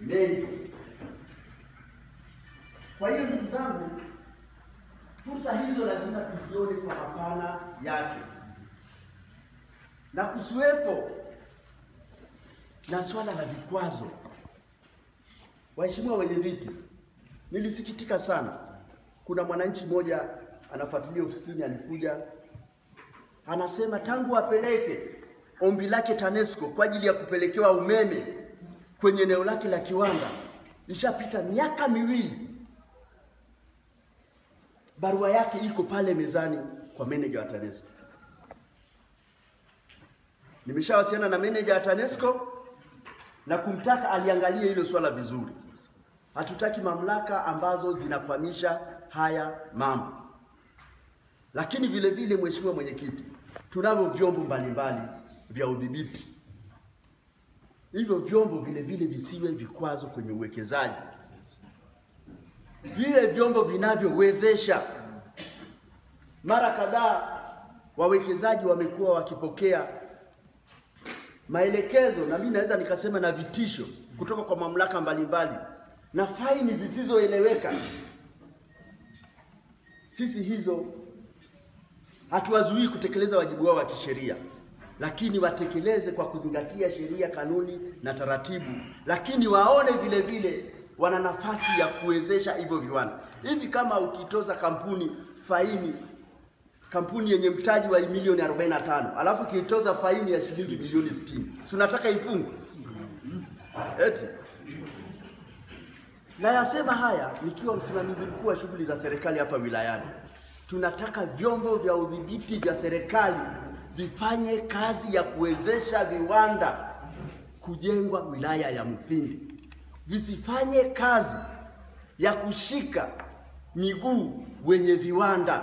mengi. Kwa hiyo ndugu zangu, fursa hizo lazima tuzione kwa mapana yake, na kusiwepo na swala la vikwazo. Waheshimiwa wenye viti, nilisikitika sana. Kuna mwananchi mmoja anafuatilia ofisini, alikuja anasema tangu apeleke ombi lake TANESCO kwa ajili ya kupelekewa umeme kwenye eneo lake la kiwanda ishapita miaka miwili, barua yake iko pale mezani kwa meneja wa TANESCO. Nimeshawasiliana na meneja wa TANESCO na kumtaka aliangalie hilo swala vizuri. Hatutaki mamlaka ambazo zinakwamisha haya mambo. Lakini vile vile, Mheshimiwa Mwenyekiti, tunavyo vyombo mbalimbali vya udhibiti. Hivyo vyombo vile vile visiwe vikwazo kwenye uwekezaji, viwe vyombo vinavyowezesha. Mara kadhaa wawekezaji wamekuwa wakipokea maelekezo na mimi naweza nikasema na vitisho kutoka kwa mamlaka mbalimbali na faini zisizoeleweka. Sisi hizo hatuwazuii kutekeleza wajibu wao wa kisheria, lakini watekeleze kwa kuzingatia sheria, kanuni na taratibu, lakini waone vile vile wana nafasi ya kuwezesha hivyo viwanda. Hivi kama ukitoza kampuni faini kampuni yenye mtaji wa milioni 45 alafu ukitoza faini ya shilingi milioni 60, si unataka ifungwe? Eti nayasema haya nikiwa msimamizi mkuu wa shughuli za serikali hapa wilayani. Tunataka vyombo vya udhibiti vya serikali vifanye kazi ya kuwezesha viwanda kujengwa wilaya ya Mufindi, visifanye kazi ya kushika miguu wenye viwanda,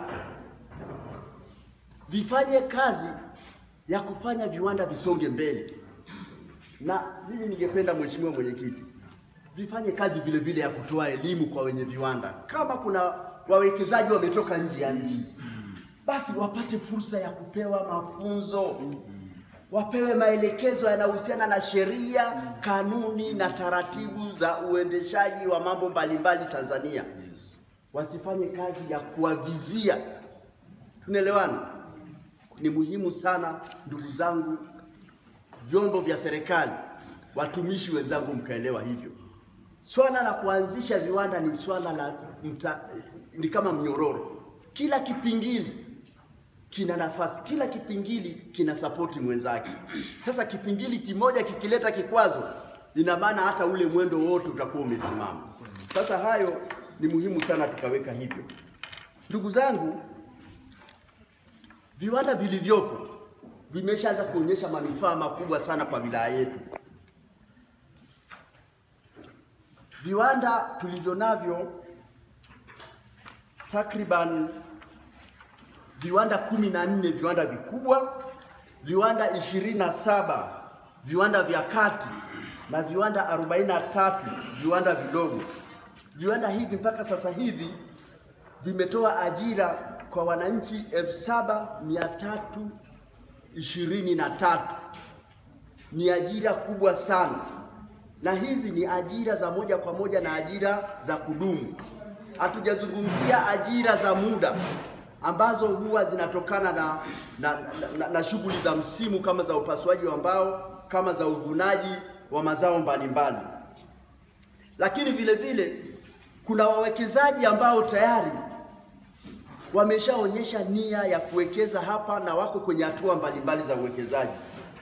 vifanye kazi ya kufanya viwanda visonge mbele. Na mimi ningependa Mheshimiwa Mwenyekiti, vifanye kazi vile vile ya kutoa elimu kwa wenye viwanda. Kama kuna wawekezaji wametoka nje ya nchi, basi wapate fursa ya kupewa mafunzo, wapewe maelekezo yanayohusiana na sheria, kanuni na taratibu za uendeshaji wa mambo mbalimbali Tanzania. Wasifanye kazi ya kuwavizia. Tunaelewana? Ni muhimu sana ndugu zangu, vyombo vya serikali, watumishi wenzangu, mkaelewa hivyo. Swala la kuanzisha viwanda ni swala la mta, ni kama mnyororo. Kila kipingili kina nafasi, kila kipingili kina sapoti mwenzake. Sasa kipingili kimoja kikileta kikwazo, ina maana hata ule mwendo wote utakuwa umesimama. Sasa hayo ni muhimu sana tukaweka hivyo. Ndugu zangu, viwanda vilivyopo vimeshaanza kuonyesha manufaa makubwa sana kwa wilaya yetu. Viwanda tulivyo navyo takriban viwanda kumi na nne viwanda vikubwa, viwanda ishirini na saba viwanda vya kati na viwanda arobaini na tatu viwanda vidogo. Viwanda hivi mpaka sasa hivi vimetoa ajira kwa wananchi elfu saba mia tatu ishirini na tatu. Ni ajira kubwa sana, na hizi ni ajira za moja kwa moja na ajira za kudumu. Hatujazungumzia ajira za muda ambazo huwa zinatokana na, na, na, na shughuli za msimu kama za upasuaji wa mbao, kama za uvunaji wa mazao mbalimbali. Lakini vile vile kuna wawekezaji ambao tayari wameshaonyesha nia ya kuwekeza hapa na wako kwenye hatua mbalimbali za uwekezaji.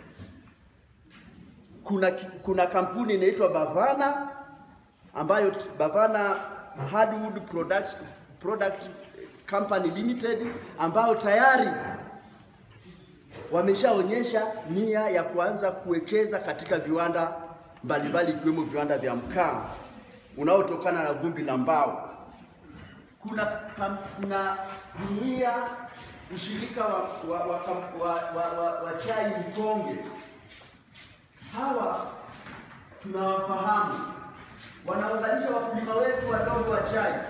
Kuna, kuna kampuni inaitwa Bavana ambayo Bavana Hardwood Product, Product Company Limited ambao tayari wameshaonyesha nia ya kuanza kuwekeza katika viwanda mbalimbali ikiwemo viwanda vya mkaa unaotokana na vumbi la mbao. Kuna kam, kuna jumuiya ushirika wa, wa, wa, wa, wa, wa, wa chai Mkonge. Hawa tunawafahamu, wanaunganisha wakulima wetu wadogo wa chai